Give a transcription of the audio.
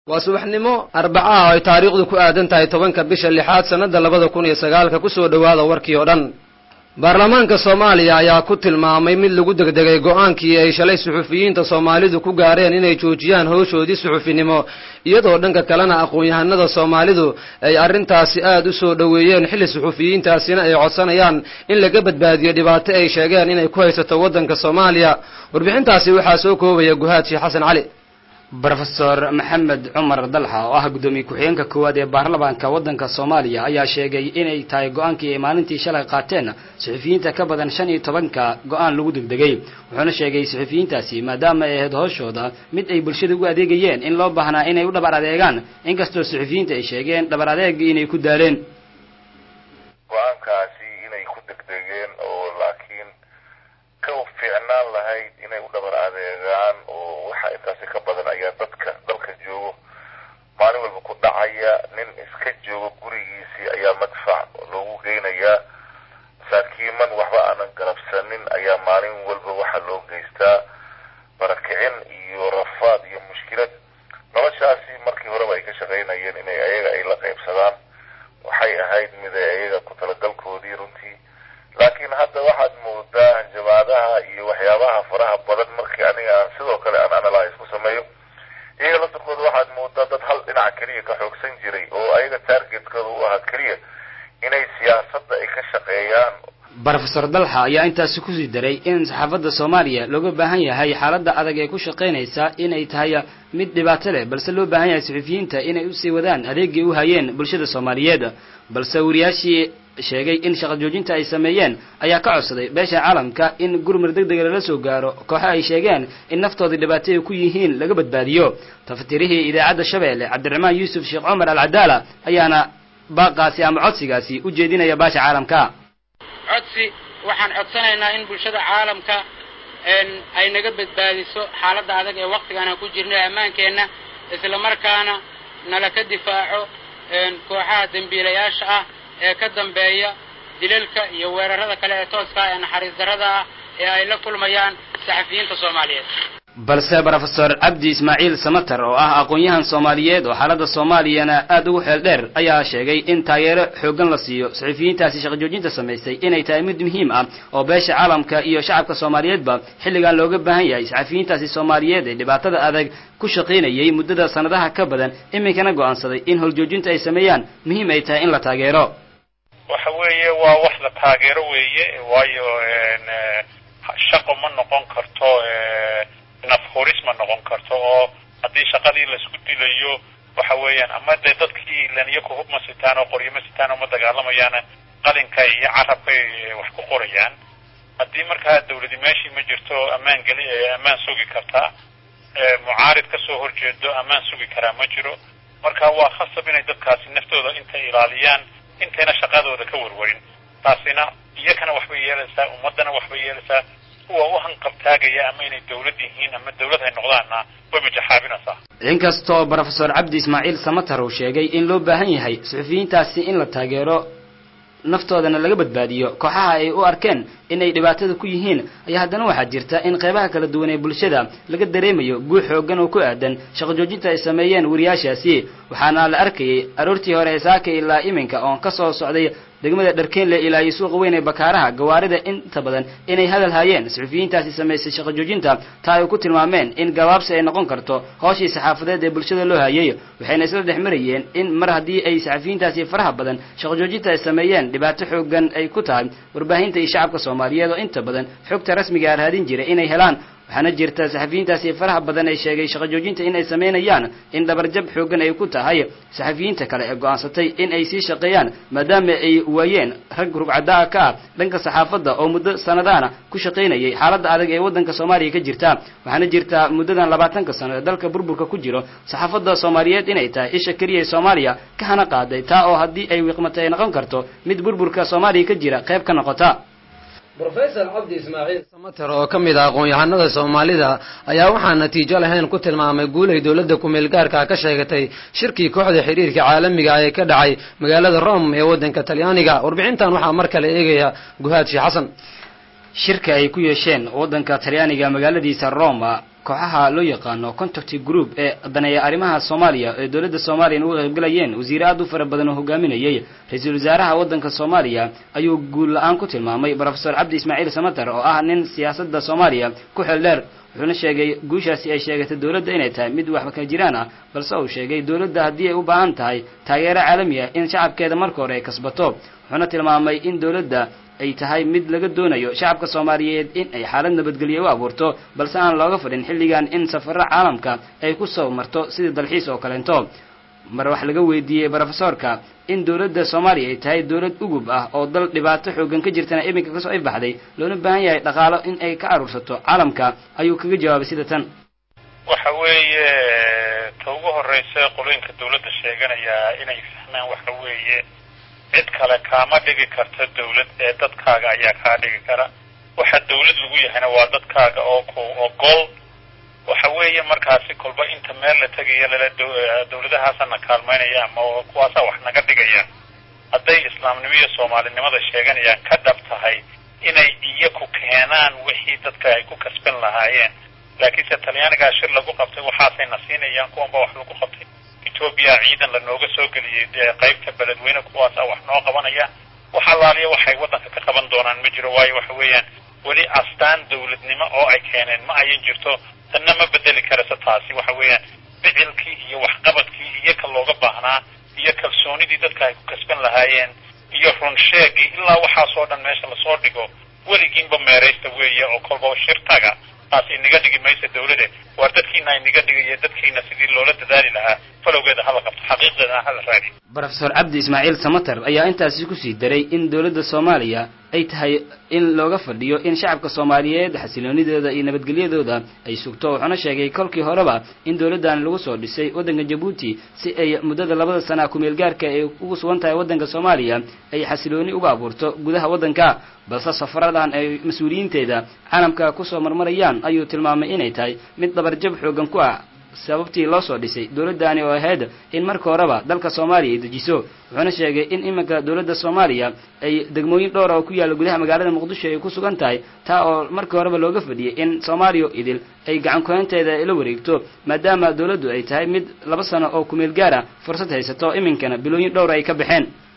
waa subaxnimo arbacaha oo ay taariikhdu ku aadan tahay tobanka bisha lixaad sannadda labada kun iyo sagaalka kusoo dhowaada warkii oo dhan baarlamaanka soomaaliya ayaa ku tilmaamay mid lagu degdegay go-aankii ay shalay suxufiyiinta soomaalidu ku gaareen inay joojiyaan howshoodii suxufinimo iyadoo dhanka kalena aqoon-yahanada soomaalidu ay arrintaasi aad u soo dhoweeyeen xilli suxufiyiintaasina ay codsanayaan in laga badbaadiyo dhibaato ay sheegeen inay ku haysato waddanka soomaaliya warbixintaasi waxaa soo koobaya guhaad sheekh xasan cali brofesor maxamed cumar dalxa oo ah guddoomiye ku-xigeenka koowaad ee baarlamaanka waddanka soomaaliya ayaa sheegay inay tahay go-aankii ay maalintii shalay qaateen suxufiyiinta ka badan shan iyo tobanka go-aan lagu degdegay wuxuuna sheegay suxufiyiintaasi maadaama ay ahayd hooshooda mid ay bulshada ugu adeegayeen in loo baahnaa inay u dhabar adeegaan inkastoo suxufiyiinta ay sheegeen dhabar adeegii inay ku daaleen go-aankaasi inay ku degdegeen oo laakiin ka fiicnaan lahayd inay u dhabar adeegaan oo waxa intaasi ka badan ayaa dadka dalka joogo maalin walba ku dhacaya nin iska joogo gurigiisii ayaa madfac loogu geynayaa masaakiiman waxba aanan galabsanin ayaa maalin walba waxaa loo geystaa barakicin iyo rafaad iyo mushkilad noloshaasi markii horeba ay ka shaqaynayeen inay ayaga ay la qaybsadaan waxay ahayd mid ay ayaga ku talagalkoodii runtii laakiin hadda waxaad moodaa hanjabaadaha iyo waxyaabaha faraha badan markii aniga aan sidoo kale aan analyse ku sameeyo iyaga laftarkooda waxaad moodaa dad hal dhinac keliya ka xoogsan jiray oo ayaga targetkooda u ahaa keliya inay siyaasadda ay ka shaqeeyaan brofesor dalxa ayaa intaasi kusii daray in saxaafadda soomaaliya looga baahan yahay xaaladda adag ee ku shaqaynaysa inay tahay mid dhibaato leh balse loo baahan yahay suxufiyiinta inay usii wadaan adeegii u hayeen bulshada soomaaliyeed balse wariyaashii sheegay in shaqa joojinta ay sameeyeen ayaa ka codsaday beesha caalamka in gurmar deg dega lala soo gaaro kooxo ay sheegeen in naftoodii dhibaato ay ku yihiin laga badbaadiyo tafatirihii idaacadda shabeelle cabdiraxmaan yuusuf sheekh cumar alcadaala ayaana baaqaasi ama codsigaasi u jeedinaya baasha caalamka codsi waxaan codsanaynaa in bulshada caalamka ay naga badbaadiso xaaladda adag ee waktigan aan ku jirno ammaankeenna isla markaana nala ka difaaco kooxaha dembiilayaasha ah ee ka dambeeya dilalka iyo weerarada kale ee tooska ee naxariis darrada ah ee ay la kulmayaan saxafiyiinta soomaaliyeed balse brofesor cabdi ismaaciil samater oo ah aqoon-yahan soomaaliyeed oo xaaladda soomaaliyana aad ugu xeel dheer ayaa sheegay in taageero xooggan la siiyo suxufiyiintaasi shaqa joojinta samaysay inay tahay mid muhiim ah oo beesha caalamka iyo shacabka soomaaliyeedba xilligan looga baahan yahay saxafiyiintaasi soomaaliyeed ee dhibaatada adag ku shaqaynayay muddada sanadaha ka badan iminkana go-aansaday in howljoojinta ay sameeyaan muhiim ay tahay in la taageero waxa weeye waa wax la taageero weeye waayo shaqo ma noqon karto nafhuris ma noqon karto oo haddii shaqadii laisku dilayo waxa weeyaan ama dee dadkii laniyo ku hubma sitaan oo qoryama sitaan oo ma dagaalamayaana qalinka iyo carabkay wax ku qorayaan haddii markaa dawladi meeshii ma jirto ammaan geli ammaan sugi kartaa mucaarid kasoo horjeedo ammaan sugi karaa ma jiro marka waa khasab inay dadkaasi naftooda intay ilaaliyaan intayna shaqadooda ka warwarin taasina iyakana waxbay yeelaysaa ummaddana waxbay yeelaysaa kuwa u hanqabtaagaya ama inay dawlad yihiin ama dawlad hay noqdaanna way majaxaabinaysaa inkastoo brofesor cabdi ismaaciil samater uu sheegay in loo baahan yahay suxufiyiintaasi in la taageero naftoodana laga badbaadiyo kooxaha ay u arkeen inay dhibaatada ku yihiin ayaa haddana waxaa jirta in qeybaha kala duwan ee bulshada laga dareemayo guux xoogan oo ku aadan shaqo joojinta ay sameeyeen wariyaashaasi waxaana la arkayay aroortii hore saaka ilaa iminka oon ka soo socday degmada dharkeenle ilaa iyo suuqa weyn ee bakaaraha gawaarida inta badan inay hadal hayeen suxufiyiintaasi samaysay shaqo joojinta taa ay ku tilmaameen in gabaabsi ay noqon karto hooshii saxaafadeed ee bulshada loo hayay waxayna isla dhex marayeen in mar haddii ay saxafiyiintaasi faraha badan shaqo joojinta ay sameeyeen dhibaato xoogan ay ku tahay warbaahinta iyo shacabka soomaaliyeed oo inta badan xogta rasmiga raadin jiray inay helaan waxaana jirta saxafiyiintaasi faraha badan ay sheegay shaqo joojinta in ay samaynayaan in dhabarjab xoogan ay ku tahay saxafiyiinta kale ee go-aansatay in ay sii shaqeeyaan maadaama ay waayeen rag rugcadaa ka ah dhanka saxaafadda oo muddo sanadaana ku shaqaynayay xaaladda adag ee waddanka soomaaliya ka jirta waxaana jirta muddadan labaatanka sano ee dalka burburka ku jiro saxaafadda soomaaliyeed inay tahay isha keliya ee soomaaliya ka hana qaaday taa oo haddii ay wiiqmatay ay noqon karto mid burburka soomaaliya ka jira qayb ka noqota brofesor cabdi ismaaciil samater oo ka mid ah aqoon-yahanada soomaalida ayaa waxaan natiijo lahayn ku tilmaamay guulay dowladda ku-meel gaarka ka sheegatay shirkii kooxda xiriirka caalamiga ee ka dhacay magaalada rome ee waddanka talyaaniga warbixintan waxaa mar kale eegaya guhaad sheekh xasan shirka ay ku yeesheen waddanka talyaaniga magaaladiisa roma kooxaha loo yaqaano contact group ee daneeya arrimaha soomaaliya ee dowladda soomaaliya uga qaybgalayeen wasiire aad u fara badan oo hogaaminayay ra-iisul wasaaraha waddanka soomaaliya ayuu guul la-aan ku tilmaamay profesor cabdi ismaaciil samater oo ah nin siyaasadda soomaaliya ku xeel dheer wuxuuna sheegay guushaasi ay sheegatay dowladda inay tahay mid waxba ka jiraan ah balse uu sheegay dowladda haddii ay u baahan tahay taageero caalami ah in shacabkeeda marka hore ay kasbato wuxuuna tilmaamay in dowladda ay tahay mid laga doonayo shacabka soomaaliyeed in ay xaalad nabadgelyo u abuurto balse aan looga fadhin xilligan in safarro caalamka ay ku soo marto sidii dalxiis oo kaleento mar wax laga weydiiyey brofesorka in dowladda soomaaliya ay tahay dowlad ugub ah oo dal dhibaato xoogan ka jirtana iminka kasoo ifbaxday loona baahan yahay dhaqaalo in ay ka aruursato caalamka ayuu kaga jawaabay sida tan waxa weeye ta ugu horreysa qolooyinka dawladda sheeganaya inay fahmaan waxa weeye cid kale kaama dhigi karta dawlad ee dadkaaga ayaa kaa dhigi kara waxa dawlad lagu yahayna waa dadkaaga oo ku ogol waxa weeye markaasi kolba inta meel la tegaya lala dawladahaasana kaalmaynaya ama kuwaasaa wax naga dhigaya hadday islaamnimo iyo soomaalinimada sheeganayaan ka dhab tahay inay iyaku keenaan wixii dadka ay ku kasban lahaayeen laakiinse talyaanigaa shir lagu qabtay waxaasayna siinayaan kuwanba wax lagu qabtay etoobiya ciidan lanooga soo geliyey qaybta beledweyne kuwaasa wax noo qabanaya wax allaaliya waxay waddanka ka qaban doonaan ma jiro waayo waxa weeyaan weli astaan dawladnimo oo ay keeneen ma ayan jirto tanna ma bedeli karayso taasi waxa weeyaan ficilkii iyo waxqabadkii iyo ka looga baahnaa iyo kalsoonidii dadka ay ku kasban lahaayeen iyo runsheegii ilaa waxaasoo dhan meesha lasoo dhigo weligiinba meeraysta weeye oo kolba shirtaga taas inaga dhigi maysa dawlade waar dadkiina inaga dhigayo dadkiina sidii loola dadaali lahaa falowgeeda hala qabto xaqiiqdeedana hala raadi brofesor cabdi ismaaciil samater ayaa intaasi kusii daray in dowladda soomaaliya ay tahay in looga fadhiyo in shacabka soomaaliyeed xasiloonidooda iyo nabadgelyadooda ay sugto wuxuuna sheegay kolkii horeba in dowladdan lagu soo dhisay waddanka jabuuti si ay muddada labada sana kumeel gaarka ay ugu sugan tahay waddanka soomaaliya ay xasilooni uga abuurto gudaha waddanka balse safaradan ay mas-uuliyiinteeda caalamka kusoo marmarayaan ayuu tilmaamay inay tahay mid dabarjab xoogan ku ah sababtii loo soo dhisay dowladdaani oo ahayd in marka horeba dalka soomaaliya ay dejiso wuxuuna sheegay in iminka dowladda soomaaliya ay degmooyin dhowra oo ku yaalla gudaha magaalada muqdisho ay ku sugan tahay taa oo markii horeba looga fadhiyay in soomaaliya idil ay gacan kuhaynteeda la wareegto maadaama dowladdu ay tahay mid laba sano oo kumeel gaara fursad haysato iminkana bilooyin dhowra ay ka baxeen